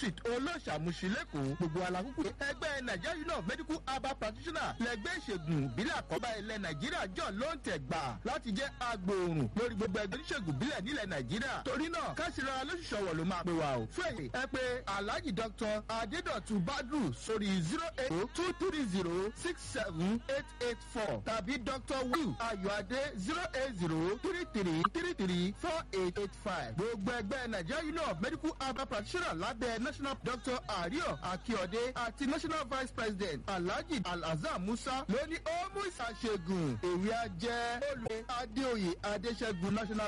street olóṣàmùsí lẹ́kọ̀ọ́ gbogbo alákùkù ẹgbẹ́ nigeria union of medical herbal practitioners lẹ́gbẹ́ ìṣègùn ìbílẹ̀ àkọ́bá ilẹ̀ nàìjíríà jọ ló ń tẹ̀ gbà láti jẹ́ agbòòrùn lórí gbogbo ẹgbẹ́ oníṣègùn ìbílẹ̀ nílẹ̀ nàìjíríà torí náà káṣíra lóṣìṣọ́wọ̀ ló máa pè wá o fún èyí ẹ pé alhaji dr adedotun badru sórí zero eight two three zero six seven eight eight four tàbí dr will ayọ̀adé zero eight zero three three three three four eight eight five gbogbo ẹgbẹ́ nigeria union of medical herbal practitioners lábẹ́ national doctor ario akiode àti national vice president alhaji alhazam musa ló ní ó mú ìsàṣègùn èwe ajẹ́ olùwé adéoyè adéṣẹ́gun national.